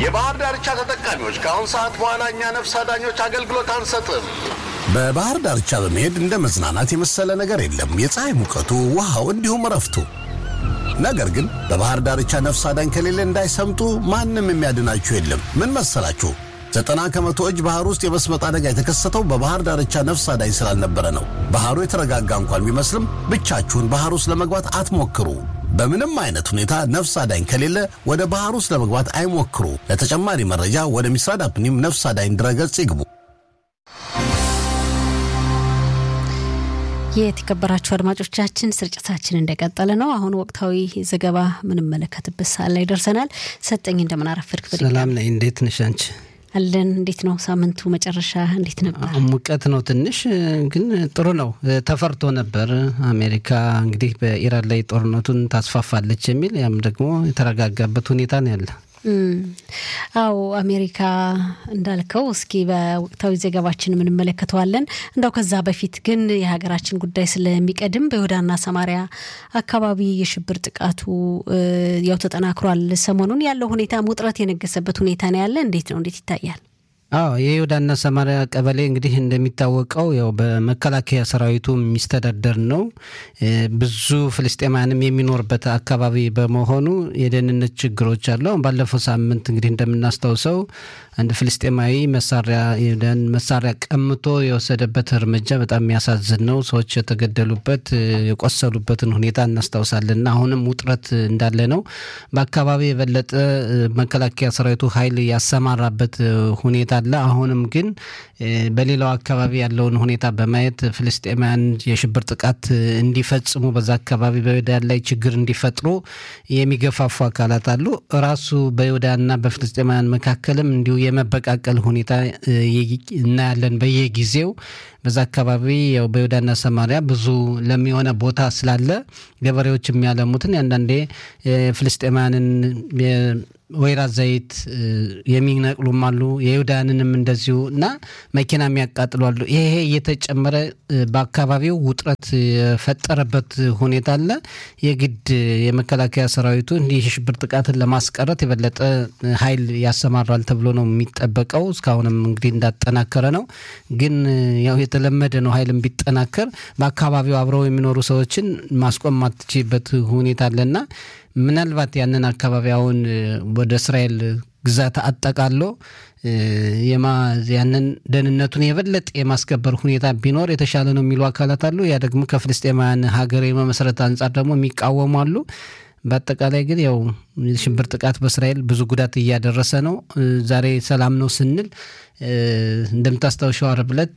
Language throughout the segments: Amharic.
የባህር ዳርቻ ተጠቃሚዎች ከአሁን ሰዓት በኋላ እኛ ነፍስ አዳኞች አገልግሎት አንሰጥም። በባህር ዳርቻ በመሄድ እንደ መዝናናት የመሰለ ነገር የለም። የፀሐይ ሙቀቱ፣ ውሃው፣ እንዲሁም እረፍቱ። ነገር ግን በባህር ዳርቻ ነፍስ አዳኝ ከሌለ እንዳይሰምጡ ማንም የሚያድናችሁ የለም። ምን መሰላችሁ? ዘጠና ከመቶ እጅ ባህር ውስጥ የመስመጥ አደጋ የተከሰተው በባህር ዳርቻ ነፍስ አዳኝ ስላልነበረ ነው። ባህሩ የተረጋጋ እንኳን ቢመስልም ብቻችሁን ባህር ውስጥ ለመግባት አትሞክሩ። በምንም አይነት ሁኔታ ነፍስ አዳኝ ከሌለ ወደ ባህር ውስጥ ለመግባት አይሞክሩ። ለተጨማሪ መረጃ ወደ ሚስራድ አፕኒም ነፍስ አዳኝ ድረገጽ ይግቡ። የተከበራችሁ አድማጮቻችን ስርጭታችን እንደቀጠለ ነው። አሁን ወቅታዊ ዘገባ ምንመለከትበት ሰዓት ላይ ደርሰናል። ሰጠኝ እንደምን አረፈድክ? ሰላም ነኝ። እንዴት ነሽ አንቺ? አለን። እንዴት ነው ሳምንቱ መጨረሻ እንዴት ነበር? ሙቀት ነው ትንሽ፣ ግን ጥሩ ነው። ተፈርቶ ነበር አሜሪካ እንግዲህ በኢራን ላይ ጦርነቱን ታስፋፋለች የሚል ያም ደግሞ የተረጋጋበት ሁኔታ ነው ያለ አዎ አሜሪካ እንዳልከው እስኪ በወቅታዊ ዘገባችን የምንመለከተዋለን። እንዳው ከዛ በፊት ግን የሀገራችን ጉዳይ ስለሚቀድም በይሁዳና ሰማሪያ አካባቢ የሽብር ጥቃቱ ያው ተጠናክሯል። ሰሞኑን ያለው ሁኔታ ውጥረት የነገሰበት ሁኔታ ነው ያለ። እንዴት ነው? እንዴት ይታያል? አዎ የይሁዳና ሰማሪያ ቀበሌ እንግዲህ እንደሚታወቀው ያው በመከላከያ ሰራዊቱ የሚስተዳደር ነው። ብዙ ፍልስጤማያንም የሚኖርበት አካባቢ በመሆኑ የደህንነት ችግሮች አሉ። ባለፈው ሳምንት እንግዲህ እንደምናስታውሰው አንድ ፍልስጤማዊ መሳሪያ መሳሪያ ቀምቶ የወሰደበት እርምጃ በጣም የሚያሳዝን ነው። ሰዎች የተገደሉበት የቆሰሉበትን ሁኔታ እናስታውሳለን። አሁንም ውጥረት እንዳለ ነው። በአካባቢ የበለጠ መከላከያ ሰራዊቱ ኃይል ያሰማራበት ሁኔታ አለ። አሁንም ግን በሌላው አካባቢ ያለውን ሁኔታ በማየት ፍልስጤማውያን የሽብር ጥቃት እንዲፈጽሙ በዛ አካባቢ በይሁዳን ላይ ችግር እንዲፈጥሩ የሚገፋፉ አካላት አሉ። ራሱ በይሁዳና በፍልስጤማውያን መካከልም እንዲሁ የመበቃቀል ሁኔታ እናያለን በየጊዜው በዛ አካባቢ ያው በይሁዳና ሰማሪያ ብዙ ለሚሆነ ቦታ ስላለ ገበሬዎች የሚያለሙትን አንዳንዴ ፍልስጤማውያንን ወይራ ዘይት የሚነቅሉም አሉ። የይሁዳንንም እንደዚሁ እና መኪና የሚያቃጥሉ አሉ። ይሄ እየተጨመረ በአካባቢው ውጥረት የፈጠረበት ሁኔታ አለ። የግድ የመከላከያ ሰራዊቱ እንዲህ የሽብር ጥቃትን ለማስቀረት የበለጠ ኃይል ያሰማራል ተብሎ ነው የሚጠበቀው። እስካሁንም እንግዲህ እንዳጠናከረ ነው። ግን ያው የተለመደ ነው። ኃይልም ቢጠናከር በአካባቢው አብረው የሚኖሩ ሰዎችን ማስቆም ማትችልበት ሁኔታ አለና ምናልባት ያንን አካባቢ አሁን ወደ እስራኤል ግዛት አጠቃሎ ያንን ደህንነቱን የበለጠ የማስከበር ሁኔታ ቢኖር የተሻለ ነው የሚሉ አካላት አሉ። ያ ደግሞ ከፍልስጤማውያን ሀገር የመመስረት አንጻር ደግሞ የሚቃወሙ አሉ። በአጠቃላይ ግን ያው የሽብር ጥቃት በእስራኤል ብዙ ጉዳት እያደረሰ ነው። ዛሬ ሰላም ነው ስንል እንደምታስታውሸው ዓርብ ዕለት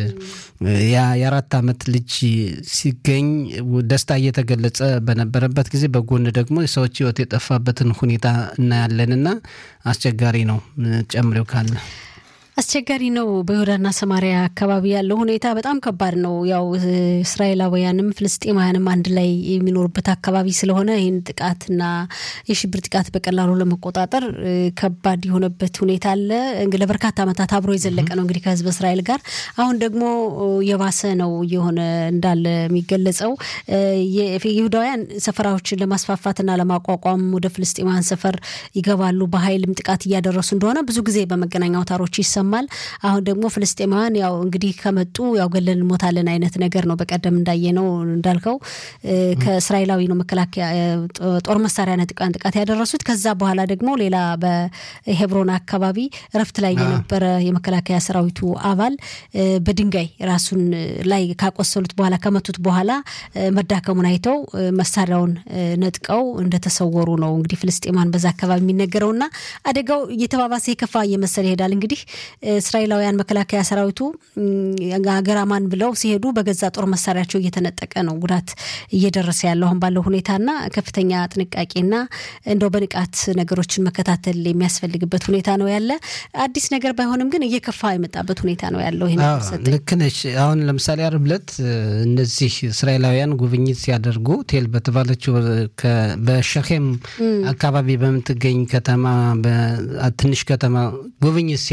የአራት ዓመት ልጅ ሲገኝ ደስታ እየተገለጸ በነበረበት ጊዜ በጎን ደግሞ የሰዎች ሕይወት የጠፋበትን ሁኔታ እናያለንና አስቸጋሪ ነው። ጨምሬው ካለ አስቸጋሪ ነው። በይሁዳና ሰማሪያ አካባቢ ያለው ሁኔታ በጣም ከባድ ነው። ያው እስራኤላውያንም ፍልስጤማውያንም አንድ ላይ የሚኖሩበት አካባቢ ስለሆነ ይህን ጥቃትና የሽብር ጥቃት በቀላሉ ለመቆጣጠር ከባድ የሆነበት ሁኔታ አለ። ለበርካታ ዓመታት አብሮ የዘለቀ ነው እንግዲህ ከህዝብ እስራኤል ጋር። አሁን ደግሞ የባሰ ነው እየሆነ እንዳለ የሚገለጸው ይሁዳውያን ሰፈራዎችን ለማስፋፋትና ለማቋቋም ወደ ፍልስጤማውያን ሰፈር ይገባሉ። በኃይልም ጥቃት እያደረሱ እንደሆነ ብዙ ጊዜ በመገናኛ አውታሮች ይሰማል። አሁን ደግሞ ፍልስጤማውያን ያው እንግዲህ ከመጡ ያው ገለን እንሞታለን አይነት ነገር ነው። በቀደም እንዳየነው እንዳልከው ከእስራኤላዊ ነው መከላከያ ጦር መሳሪያ ነጥቃን ጥቃት ያደረሱት። ከዛ በኋላ ደግሞ ሌላ በሄብሮን አካባቢ እረፍት ላይ የነበረ የመከላከያ ሰራዊቱ አባል በድንጋይ ራሱን ላይ ካቆሰሉት በኋላ ከመቱት በኋላ መዳከሙን አይተው መሳሪያውን ነጥቀው እንደተሰወሩ ነው እንግዲህ ፍልስጤማን በዛ አካባቢ የሚነገረውና አደጋው እየተባባሰ የከፋ እየመሰለ ይሄዳል። እንግዲህ እስራኤላውያን መከላከያ ሰራዊቱ ሀገር አማን ብለው ሲሄዱ በገዛ ጦር መሳሪያቸው እየተነጠቀ ነው ጉዳት እየደረሰ ያለው አሁን ባለው ሁኔታና ከፍተኛ ጥንቃቄና እንደው በንቃት ነገሮችን መከታተል የሚያስፈልግበት ሁኔታ ነው ያለ። አዲስ ነገር ባይሆንም ግን እየከፋ የመጣበት ሁኔታ ነው ያለው። ይሄ ልክ ነች። አሁን ለምሳሌ ዓርብ ዕለት እነዚህ እስራኤላውያን ጉብኝት ሲያደርጉ ቴል በተባለችው በሸኼም አካባቢ በምትገኝ ከተማ ትንሽ ከተማ ጉብኝት ሲያደርጉ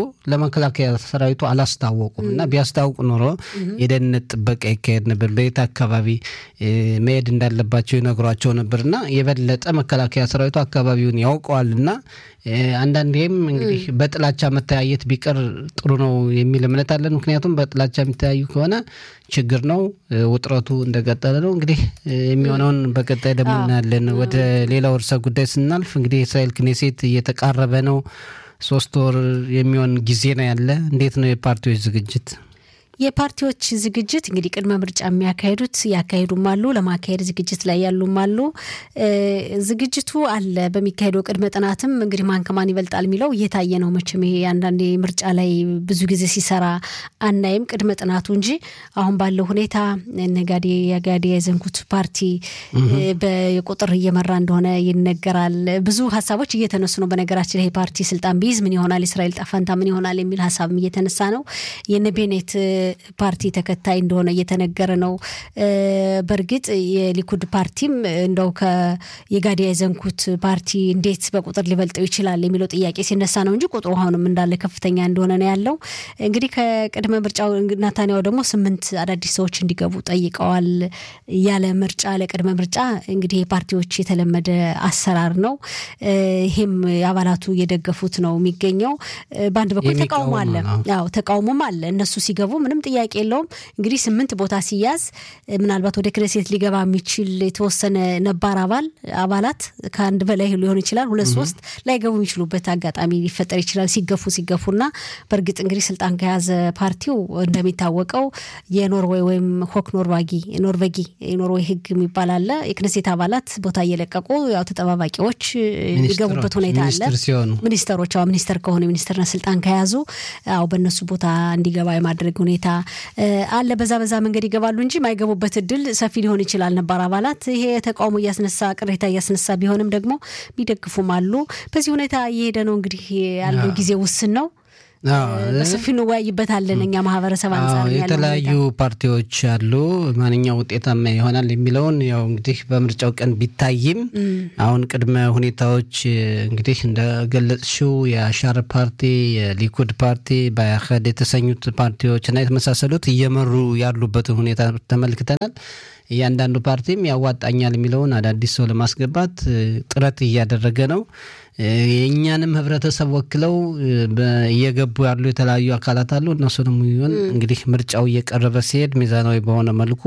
ለመከላከያ ሰራዊቱ አላስታወቁም እና ቢያስታውቁ ኖሮ የደህንነት ጥበቃ ይካሄድ ነበር፣ በየት አካባቢ መሄድ እንዳለባቸው ይነግሯቸው ነበር እና የበለጠ መከላከያ ሰራዊቱ አካባቢውን ያውቀዋል እና አንዳንዴም እንግዲህ በጥላቻ መተያየት ቢቀር ጥሩ ነው የሚል እምነት አለን። ምክንያቱም በጥላቻ የሚተያዩ ከሆነ ችግር ነው፣ ውጥረቱ እንደቀጠለ ነው። እንግዲህ የሚሆነውን በቀጣይ ደግሞ እናያለን። ወደ ሌላው ርዕሰ ጉዳይ ስናልፍ እንግዲህ የእስራኤል ክኔሴት እየተቃረበ ነው። ሶስት ወር የሚሆን ጊዜ ነው ያለ። እንዴት ነው የፓርቲዎች ዝግጅት? የፓርቲዎች ዝግጅት እንግዲህ ቅድመ ምርጫ የሚያካሄዱት ያካሄዱም አሉ፣ ለማካሄድ ዝግጅት ላይ ያሉም አሉ። ዝግጅቱ አለ። በሚካሄደው ቅድመ ጥናትም እንግዲህ ማን ከማን ይበልጣል የሚለው እየታየ ነው። መቼም ይሄ አንዳንዴ ምርጫ ላይ ብዙ ጊዜ ሲሰራ አናይም ቅድመ ጥናቱ እንጂ አሁን ባለው ሁኔታ ነጋዴ የጋዴ የዘንኩት ፓርቲ በቁጥር እየመራ እንደሆነ ይነገራል። ብዙ ሀሳቦች እየተነሱ ነው። በነገራችን ላይ ፓርቲ ስልጣን ቢይዝ ምን ይሆናል፣ እስራኤል ጣፋንታ ምን ይሆናል የሚል ሀሳብም እየተነሳ ነው። የነ ቤኔት ፓርቲ ተከታይ እንደሆነ እየተነገረ ነው። በእርግጥ የሊኩድ ፓርቲም እንደው የጋዲ የዘንኩት ፓርቲ እንዴት በቁጥር ሊበልጠው ይችላል የሚለው ጥያቄ ሲነሳ ነው እንጂ ቁጥሩ አሁንም እንዳለ ከፍተኛ እንደሆነ ነው ያለው። እንግዲህ ከቅድመ ምርጫው ናታንያው ደግሞ ስምንት አዳዲስ ሰዎች እንዲገቡ ጠይቀዋል። ያለ ምርጫ ለቅድመ ምርጫ እንግዲህ የፓርቲዎች የተለመደ አሰራር ነው። ይሄም አባላቱ እየደገፉት ነው የሚገኘው። በአንድ በኩል ተቃውሞ አለ። ያው ተቃውሞም አለ። እነሱ ሲገቡ ምንም ጥያቄ የለውም። እንግዲህ ስምንት ቦታ ሲያዝ ምናልባት ወደ ክነሴት ሊገባ የሚችል የተወሰነ ነባር አባል አባላት ከአንድ በላይ ሊሆን ይችላል። ሁለት ሶስት ላይገቡ የሚችሉበት አጋጣሚ ሊፈጠር ይችላል። ሲገፉ ሲገፉና በእርግጥ እንግዲህ ስልጣን ከያዘ ፓርቲው እንደሚታወቀው የኖርዌይ ወይም ሆክ ኖርቫጊ ኖርቬጊ የኖርዌይ ሕግ የሚባል አለ። የክነሴት አባላት ቦታ እየለቀቁ ያው ተጠባባቂዎች የሚገቡበት ሁኔታ አለ። ሚኒስተሮች ሚኒስተር ከሆኑ የሚኒስተርነት ስልጣን ከያዙ ያው በእነሱ ቦታ እንዲገባ የማድረግ ሁኔታ አለ። በዛ በዛ መንገድ ይገባሉ እንጂ የማይገቡበት እድል ሰፊ ሊሆን ይችላል። ነባር አባላት ይሄ ተቃውሞ እያስነሳ ቅሬታ እያስነሳ ቢሆንም ደግሞ የሚደግፉም አሉ። በዚህ ሁኔታ እየሄደ ነው። እንግዲህ ያለው ጊዜ ውስን ነው። በሰፊ እንወያይበታለን። እኛ ማህበረሰብ አንጻር የተለያዩ ፓርቲዎች አሉ። ማንኛው ውጤታማ ይሆናል የሚለውን ያው እንግዲህ በምርጫው ቀን ቢታይም አሁን ቅድመ ሁኔታዎች እንግዲህ እንደገለጽሽው የአሻር ፓርቲ፣ የሊኩድ ፓርቲ፣ በአህድ የተሰኙት ፓርቲዎች እና የተመሳሰሉት እየመሩ ያሉበትን ሁኔታ ተመልክተናል። እያንዳንዱ ፓርቲም ያዋጣኛል የሚለውን አዳዲስ ሰው ለማስገባት ጥረት እያደረገ ነው። የእኛንም ህብረተሰብ ወክለው እየገቡ ያሉ የተለያዩ አካላት አሉ። እነሱንም ይሆን እንግዲህ ምርጫው እየቀረበ ሲሄድ ሚዛናዊ በሆነ መልኩ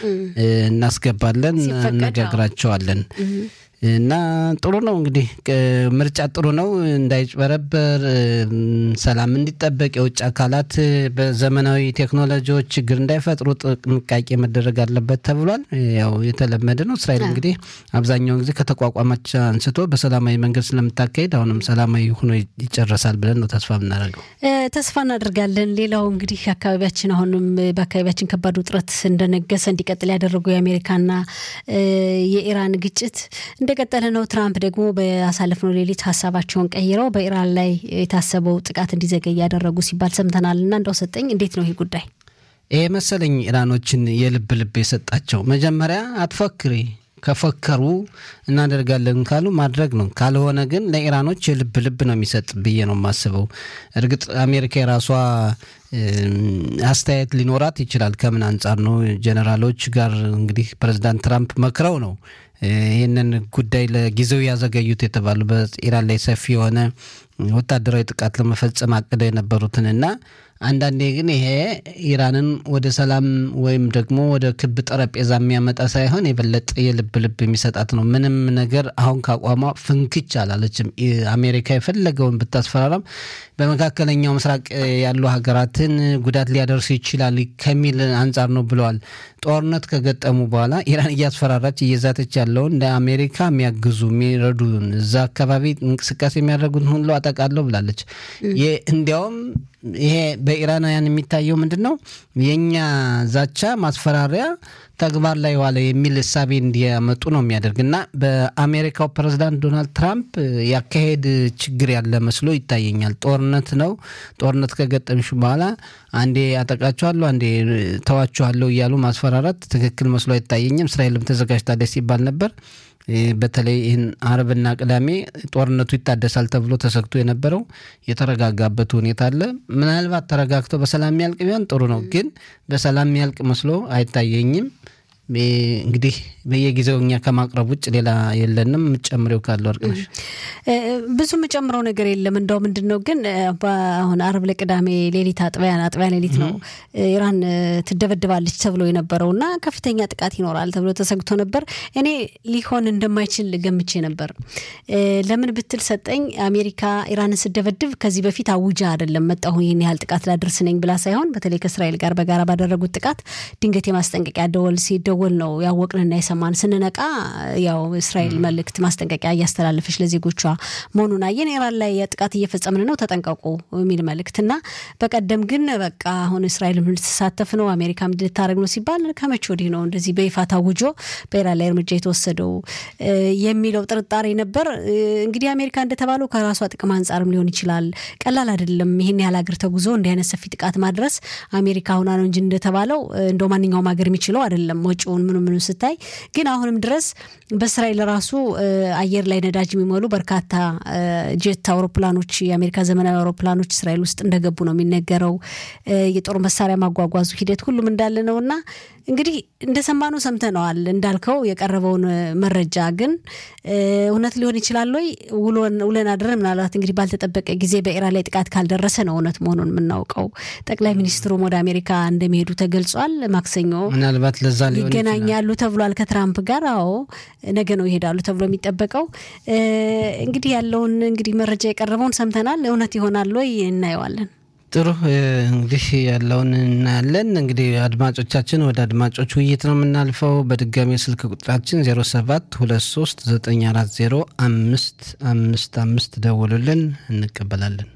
እናስገባለን፣ እነጋግራቸዋለን። እና ጥሩ ነው እንግዲህ ምርጫ ጥሩ ነው፣ እንዳይጭበረበር ሰላም እንዲጠበቅ የውጭ አካላት በዘመናዊ ቴክኖሎጂዎች ችግር እንዳይፈጥሩ ጥንቃቄ መደረግ አለበት ተብሏል። ያው የተለመደ ነው። እስራኤል እንግዲህ አብዛኛውን ጊዜ ከተቋቋመች አንስቶ በሰላማዊ መንገድ ስለምታካሄድ አሁንም ሰላማዊ ሆኖ ይጨረሳል ብለን ነው ተስፋ የምናደርገው። ተስፋ እናደርጋለን። ሌላው እንግዲህ አካባቢያችን አሁንም በአካባቢያችን ከባድ ውጥረት እንደነገሰ እንዲቀጥል ያደረጉ የአሜሪካና የኢራን ግጭት እንደቀጠለ ነው። ትራምፕ ደግሞ በአሳለፍነው ሌሊት ሀሳባቸውን ቀይረው በኢራን ላይ የታሰበው ጥቃት እንዲዘገይ ያደረጉ ሲባል ሰምተናል። እና እንደው ሰጠኝ እንዴት ነው ይህ ጉዳይ? ይሄ መሰለኝ ኢራኖችን የልብ ልብ የሰጣቸው መጀመሪያ አትፎክሪ ከፈከሩ እናደርጋለን ካሉ ማድረግ ነው። ካልሆነ ግን ለኢራኖች የልብ ልብ ነው የሚሰጥ ብዬ ነው የማስበው። እርግጥ አሜሪካ የራሷ አስተያየት ሊኖራት ይችላል። ከምን አንጻር ነው ጀኔራሎች ጋር እንግዲህ ፕሬዚዳንት ትራምፕ መክረው ነው ይህንን ጉዳይ ለጊዜው ያዘገዩት የተባሉ በኢራን ላይ ሰፊ የሆነ ወታደራዊ ጥቃት ለመፈጸም አቅደው የነበሩትን እና አንዳንዴ ግን ይሄ ኢራንን ወደ ሰላም ወይም ደግሞ ወደ ክብ ጠረጴዛ የሚያመጣ ሳይሆን የበለጠ የልብ ልብ የሚሰጣት ነው። ምንም ነገር አሁን ካቋሟ ፍንክች አላለችም። አሜሪካ የፈለገውን ብታስፈራራም በመካከለኛው ምስራቅ ያሉ ሀገራትን ጉዳት ሊያደርስ ይችላል ከሚል አንጻር ነው ብለዋል። ጦርነት ከገጠሙ በኋላ ኢራን እያስፈራራች እየዛተች ያለውን ለአሜሪካ የሚያግዙ የሚረዱን እዛ አካባቢ እንቅስቃሴ የሚያደርጉትን ሁሉ አጠቃለሁ ብላለች። እንዲያውም ይሄ በኢራናውያን የሚታየው ምንድን ነው? የእኛ ዛቻ ማስፈራሪያ ተግባር ላይ ዋለ የሚል እሳቤ እንዲያመጡ ነው የሚያደርግ እና በአሜሪካው ፕሬዚዳንት ዶናልድ ትራምፕ ያካሄድ ችግር ያለ መስሎ ይታየኛል። ጦርነት ነው። ጦርነት ከገጠምሽ በኋላ አንዴ አጠቃችኋለሁ፣ አንዴ ተዋችኋለሁ እያሉ ማስፈራራት ትክክል መስሎ አይታየኝም። እስራኤልም ተዘጋጅታለች ሲባል ነበር። በተለይ ይህን አርብና ቅዳሜ ጦርነቱ ይታደሳል ተብሎ ተሰግቶ የነበረው የተረጋጋበት ሁኔታ አለ። ምናልባት ተረጋግተው በሰላም የሚያልቅ ቢሆን ጥሩ ነው፣ ግን በሰላም የሚያልቅ መስሎ አይታየኝም። እንግዲህ በየጊዜው እኛ ከማቅረብ ውጭ ሌላ የለንም። የምጨምሬው ካለ ወርቅነሽ? ብዙ የምጨምረው ነገር የለም። እንደው ምንድን ነው ግን አሁን አርብ ለቅዳሜ ሌሊት አጥቢያ አጥቢያ ሌሊት ነው ኢራን ትደበድባለች ተብሎ የነበረው እና ከፍተኛ ጥቃት ይኖራል ተብሎ ተሰግቶ ነበር። እኔ ሊሆን እንደማይችል ገምቼ ነበር። ለምን ብትል ሰጠኝ አሜሪካ ኢራንን ስደበድብ ከዚህ በፊት አውጃ አይደለም መጣሁ ይህን ያህል ጥቃት ላደርስ ነኝ ብላ ሳይሆን በተለይ ከእስራኤል ጋር በጋራ ባደረጉት ጥቃት ድንገት የማስጠንቀቂያ ደወል ሲደ ደወል ነው ያወቅንና የሰማን። ስንነቃ ያው እስራኤል መልእክት ማስጠንቀቂያ እያስተላለፈች ለዜጎቿ መሆኑን አየን። ኢራን ላይ ጥቃት እየፈጸምን ነው ተጠንቀቁ የሚል መልእክት እና በቀደም ግን በቃ አሁን እስራኤል ልትሳተፍ ነው አሜሪካ ልታደርግ ነው ሲባል ከመቼ ወዲህ ነው እንደዚህ በይፋ ታውጆ በኢራን ላይ እርምጃ የተወሰደው የሚለው ጥርጣሬ ነበር። እንግዲህ አሜሪካ እንደተባለው ከራሷ ጥቅም አንጻርም ሊሆን ይችላል። ቀላል አይደለም ይህን ያህል ሀገር ተጉዞ እንዲህ አይነት ሰፊ ጥቃት ማድረስ አሜሪካ ሁና ነው እንጂ እንደተባለው እንደው ማንኛውም ሀገር የሚችለው አይደለም ወጪውን ምኑ ምኑ ስታይ ግን አሁንም ድረስ በእስራኤል ራሱ አየር ላይ ነዳጅ የሚሞሉ በርካታ ጄት አውሮፕላኖች የአሜሪካ ዘመናዊ አውሮፕላኖች እስራኤል ውስጥ እንደገቡ ነው የሚነገረው። የጦር መሳሪያ ማጓጓዙ ሂደት ሁሉም እንዳለ ነው እና እንግዲህ እንደሰማነው ሰምተነዋል። እንዳልከው የቀረበውን መረጃ ግን እውነት ሊሆን ይችላል ወይ ውለን አድረን ምናልባት እንግዲህ ባልተጠበቀ ጊዜ በኢራን ላይ ጥቃት ካልደረሰ ነው እውነት መሆኑን የምናውቀው። ጠቅላይ ሚኒስትሩም ወደ አሜሪካ እንደሚሄዱ ተገልጿል። ማክሰኞ ምናልባት ለዛ ሊሆን ይገናኛሉ ተብሏል ከትራምፕ ጋር። አዎ ነገ ነው ይሄዳሉ ተብሎ የሚጠበቀው። እንግዲህ ያለውን እንግዲህ መረጃ የቀረበውን ሰምተናል። እውነት ይሆናል ወይ እናየዋለን። ጥሩ እንግዲህ ያለውን እናያለን። እንግዲህ አድማጮቻችን ወደ አድማጮች ውይይት ነው የምናልፈው። በድጋሚ ስልክ ቁጥራችን 07 23 940 አምስት አምስት አምስት ደውሉልን፣ እንቀበላለን።